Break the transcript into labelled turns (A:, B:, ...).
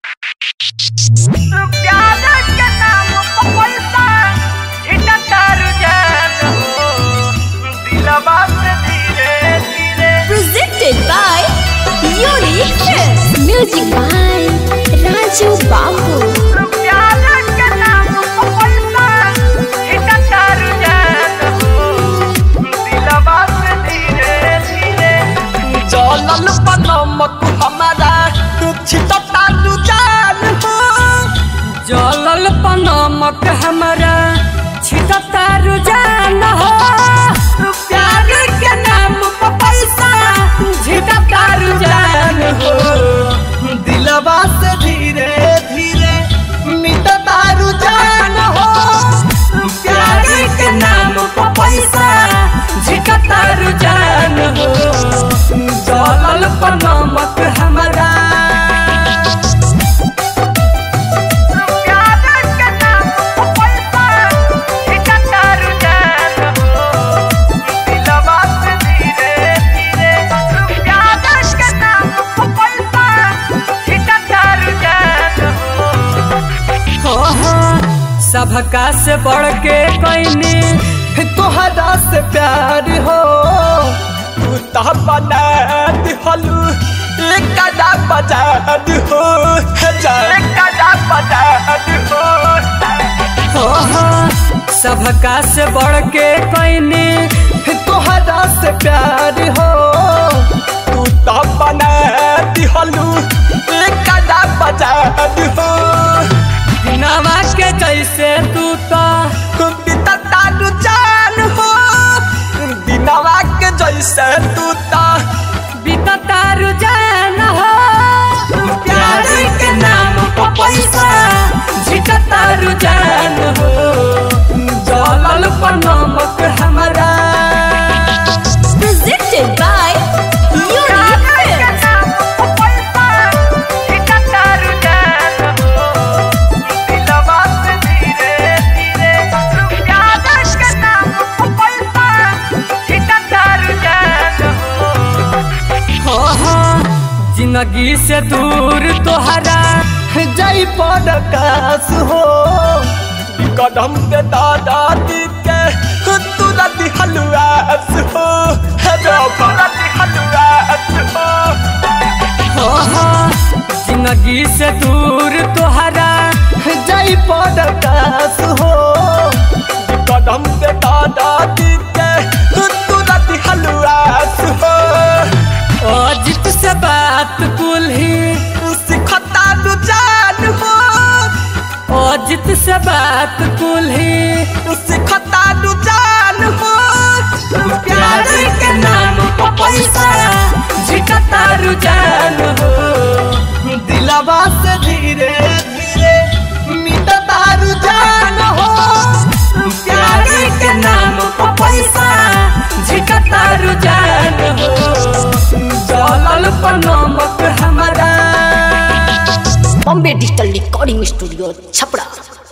A: प्यार के नाम पर पैसा इकट्ठा रुझान हो दिलवा से धीरे धीरे
B: presented by Unique Films. Music by Raju Babu.
A: प्यार के नाम पर पैसा इकट्ठा रुझान हो दिलवा से धीरे धीरे
C: जलल पनमक हमारा छिटता रुझान हो
D: जलल पनमक हमारा छिटता रुझान हो प्यार के नाम पर पैसा छिटता रुझान हो
C: दिलवा से धीरे धीरे मिटता रुझान हो
D: प्यार के नाम पर पैसा छिटता रुझान हो जलल पनमक हमारा
A: प्यार के नाम पर पैसा इकट्ठा रुझान हो दिलवा से धीरे धीरे प्यार के नाम पर पैसा इकट्ठा रुझान हो
D: हो हो सबका से बढ़ के कैनी
C: तोहरा से प्यार हो तू तो बना दिहलू एक कदा बजा हो हजार कदा बजा हो
D: हो हो सबका से बढ़ के कैनी
C: तोहरा से प्यार हो तू तो बना दिहलू एक कदा बजा हो
D: नवा के जैसे तू तो
C: बितता रुझान हो दिनवा के जैसे तू तो
D: बीतता रुझान हो प्यार के नाम पर पैसा झिकता रुझान हो जलल पर नमक हमारा
B: Presented by Unique Films.
D: हो हो जिंदगी से दूर तोहरा
C: जय पड़कास हो कदम के दादा दी के तुरंत हलवास हो तुरंत हलवास हो
D: हो हो जिंदगी से दूर तोहरा
C: जय पड़कास हो कदम के दादा दी के तुरंत हलवास हो
D: अजित से बात कुल ही
C: सिखता रुझान हो
D: अजित से बात कुल ही
C: सिखता रुझान हो
D: प्यार के नाम पर पैसा झिकता रुझान हो
C: दिलवा से धीरे धीरे मिटता रुझान हो
D: प्यार के नाम पर पैसा झिकता रुझान हो जलल पर नमक हमारा
B: Bombay Digital Recording Studio, Chapra.